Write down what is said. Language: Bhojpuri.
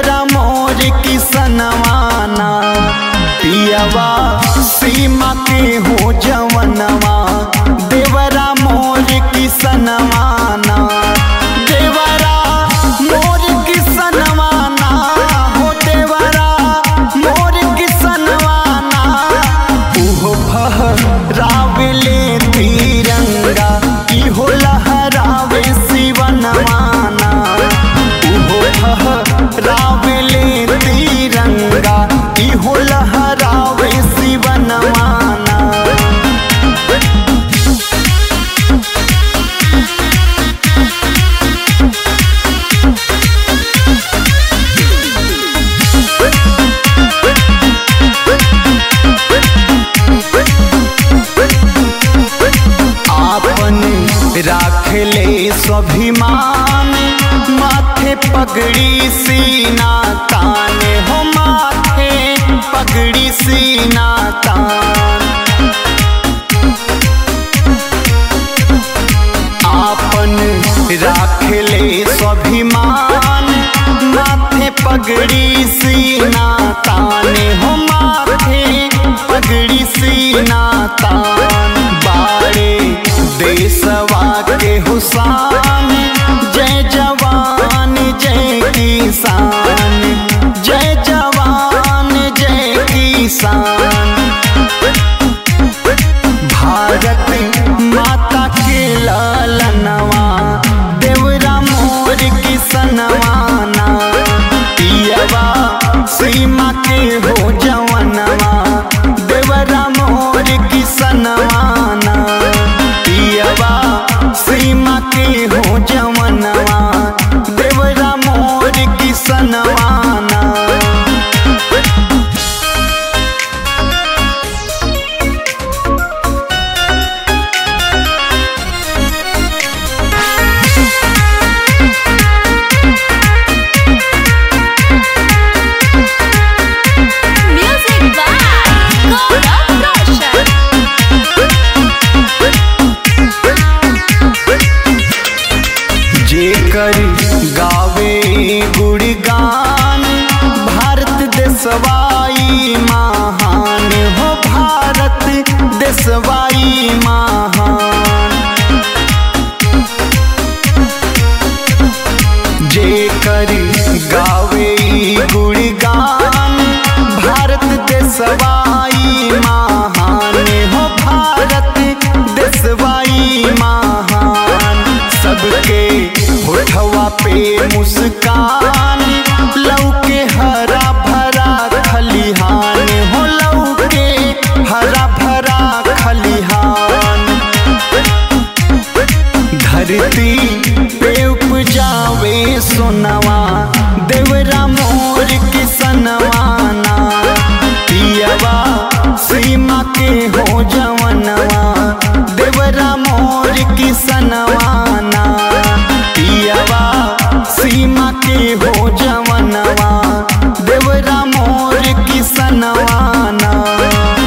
देवरा मोर किसनवाना पियवा सीमा के हो जवनवा देवरा मोर किसनवाना देवरा मोर किसनवाना हो देवरा मोर किसनवाना उहो फहरावले तिरंगा इहो लहरावे शिवनवाना उहो फहरावले तिरंगा इहो लहरावे शिवनवाना आपन राखले स्वाभिमान माथे पगड़ी सीना तान हो माथे पगड़ी सीना तान आपन राखले स्वाभिमान माथे पगड़ी सीना तान हो माथे पगड़ी सीना तान बाड़े देशवा के हुसान जय जवान जय किसान जय जवान जय किसान भारत माता के लालनवा देवरा मोर किसनवाना पियवा सीमा के हो जवनवा देवरा मोर किसनवाना पियवा सीमा के हो जवनवा देवरा मोर किसनवाना Music by Gaurav Roshan. जेकर गावे गुणगान भारत देशवाई महान हो भारत देशवाई महान जेकर गावे गुणगान भारत देशवाई महान हो भारत देशवाई महान सबके होठवा पे मुस्कान लौके हरा भरा खलिहान हो लौके हरा भरा खलिहान धरती पे उपजावे सोनवा देवरा मोर किसनवाना पियवा सीमा के हो जवनवा देवरा मोर किसनवाना पियवा सीमा के हो जवनवा देवरा मोर किसनवाना